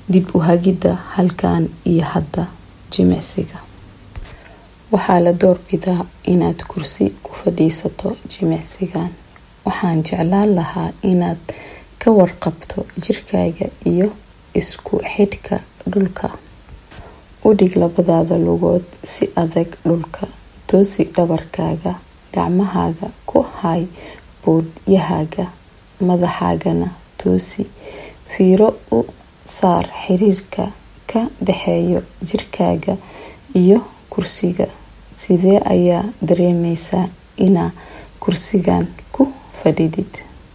dib u hagidda halkan iyo hadda jimicsiga waxaa la doorbidaa inaad kursi ku fadhiisato jimicsigan waxaan jeclaan lahaa inaad ka warqabto jirkaaga iyo isku xidhka dhulka u dhig labadaada lugood si adag dhulka toosi dhabarkaaga gacmahaaga ku hay boodyahaaga madaxaagana toosi fiiro u saar xiriirka ka dhexeeyo jirkaaga iyo kursiga sidee ayaa dareemeysaa inaa kursigan ku fadhidid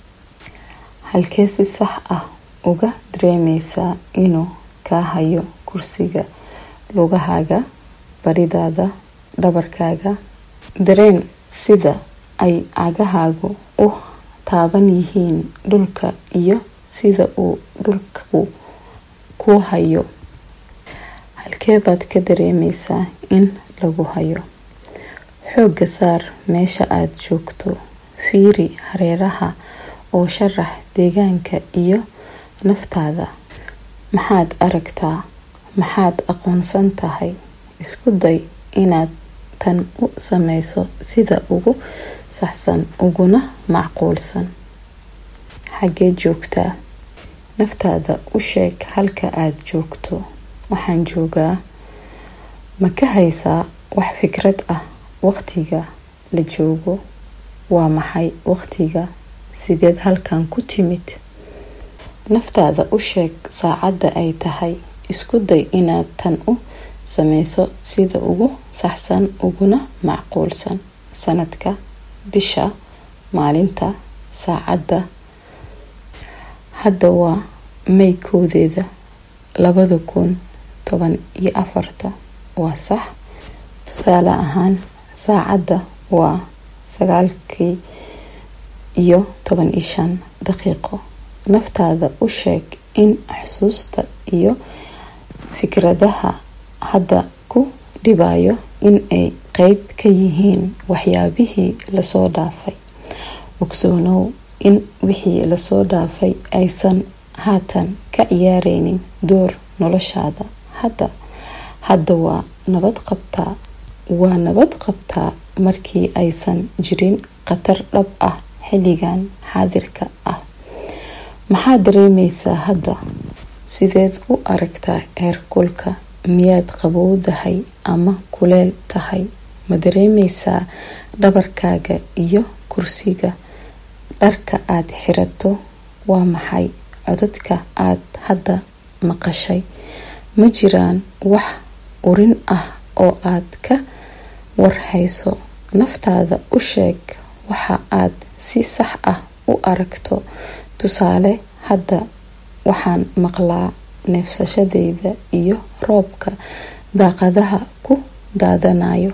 halkee si sax ah uga dareemeysaa inuu kaa hayo kursiga lugahaaga baridaada dhabarkaaga dareen sida ay cagahaagu u taaban yihiin dhulka iyo sida uu dhulku ku hayo halkee baad ka dareemeysaa in lagu hayo xooga saar meesha aad joogto fiiri hareeraha oo sharax deegaanka iyo naftaada maxaad aragtaa maxaad aqoonsan tahay isku day inaad tan u sameyso sida ugu saxsan uguna macquulsan xaggee joogtaa naftaada u sheeg halka aad joogto waxaan joogaa ma ka haysaa wax fikrad ah waqtiga la joogo waa maxay waqtiga sideed halkan ku timid naftaada u sheeg saacadda ay tahay isku day inaad tan u sameyso sida ugu saxsan uguna macquulsan sanadka bisha maalinta saacadda hadda waa may kowdeeda labada kun toban iyo afarta waa sax tusaale ahaan saacadda waa sagaalkii iyo toban iyo shan daqiiqo naftaada u sheeg in xusuusta iyo fikradaha hadda ku dhibayo in ay qeyb ka yihiin waxyaabihii lasoo dhaafay ogsoonow in wixii lasoo dhaafay aysan haatan ka ciyaareynin door noloshaada hadda hadda waa nabad qabtaa waa nabad qabtaa markii aysan jirin khatar dhab ah xilligan xaadirka ah maxaad dareemeysaa hadda sideed u aragtaa eerkulka miyaad qabowdahay ama kuleel tahay ma dareemeysaa dhabarkaaga iyo kursiga dharka aad xirato waa maxay codadka aad hadda maqashay ma jiraan wax urin ah oo aad ka warhayso naftaada u sheeg waxa aad si sax ah u aragto tusaale hadda waxaan maqlaa neefsashadeyda iyo roobka daaqadaha ku daadanayo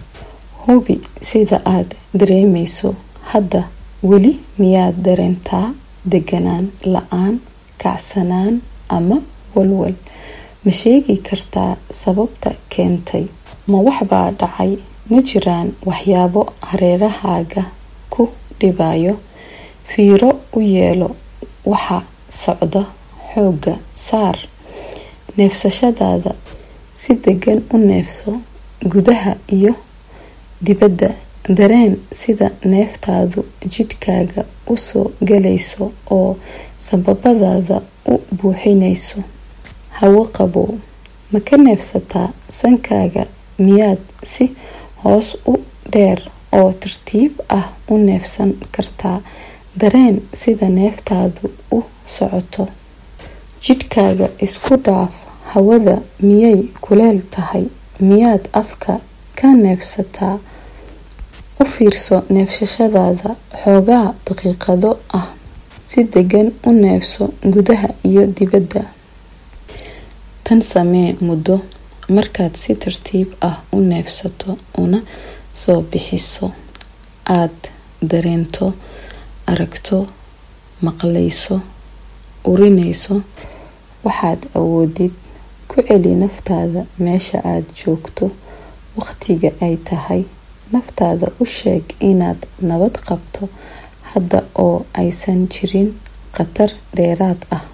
hubi sida aad dareemeyso hadda weli miyaad dareentaa deganaan la-aan kacsanaan ama walwal ma sheegi kartaa sababta keentay ma waxbaa dhacay ma jiraan waxyaabo hareerahaaga ku dhibayo fiiro u yeelo waxa socda xooga saar neefsashadaada si degan u neefso gudaha iyo dibadda dareen sida neeftaadu jidhkaaga usoo galayso oo sababadaada u buuxinayso hawo qabow ma ka neefsataa sankaaga miyaad si hoos u dheer oo tartiib ah u neefsan kartaa dareen sida neeftaadu u socoto jidhkaaga isku dhaaf hawada miyay kuleel tahay miyaad afka ka neefsataa u fiirso neefsashadaada xoogaa daqiiqado ah si degan u neefso gudaha iyo dibadda tan samee muddo markaad si tartiib ah u neefsato una soo bixiso aad dareento aragto maqlayso urinayso waxaad awoodid ku celi naftaada meesha aad joogto waqtiga ay tahay naftaada u sheeg inaad nabad qabto hadda oo aysan jirin khatar dheeraad ah